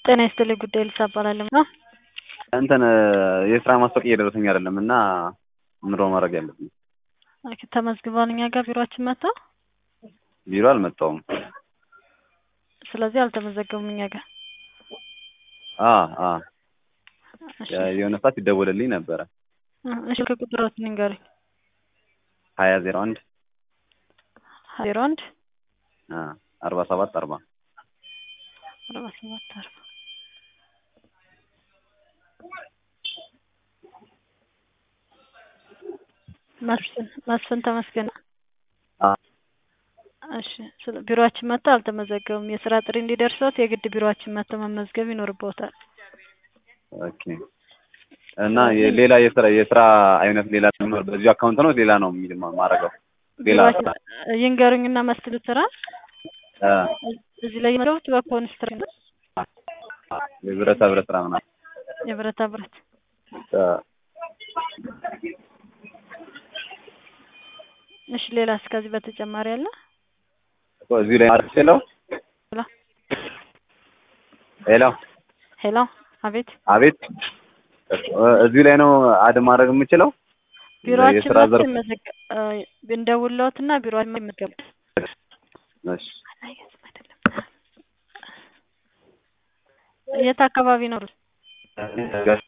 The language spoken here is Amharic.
ጤና ይስጥልኝ ጉዳይ ልሳ እባላለሁ ነው እንትን የስራ ማስታወቂያ እየደረሰኝ አይደለም እና ምንድን ነው ማድረግ ያለብኝ? ኦኬ፣ ተመዝግበዋል እኛ ጋር ቢሮአችን መጥተው ቢሮ አልመጣሁም። ስለዚህ አልተመዘገቡም እኛ ጋር። አ አ እሺ የሆነ ሰዓት ይደወልልኝ ነበረ እሺ ከቁጥሮት ንገሩኝ። ሀያ ዜሮ አንድ ዜሮ አንድ አ አርባ ሰባት አርባ አርባ ሰባት አርባ መስፍን መስፍን ተመስገን። አ እሺ ስለ ቢሮአችን መጥተው አልተመዘገቡም። የስራ ጥሪ እንዲደርሰዎት የግድ ቢሮአችን መጥተው መመዝገብ ይኖርብዎታል። ኦኬ እና ሌላ የስራ የስራ አይነት ሌላ ሊኖር በዚሁ አካውንት ነው ሌላ ነው የሚል ማረገው ሌላ ስራ ቢሮአችን ይንገሩኝና መስሉት ስራ አ እዚህ ላይ የመረቡት በኮንስትራክሽን ነው። የብረታ ብረት ስራ ምናምን የብረታ ብረት አ እሺ ሌላስ ከዚህ በተጨማሪ አለ? እዚሁ ላይ ማድረግ ችለው ሄሎ ሄሎ ሄሎ አቤት አቤት እዚሁ ላይ ነው አድ ማድረግ የምችለው ቢሮአችን የስራ መጥተው ዘርፍ ይመዘገ እንደውለዎትና ቢሮአችን መጥተው ይመዝገቡ። እሺ የት አካባቢ ነው?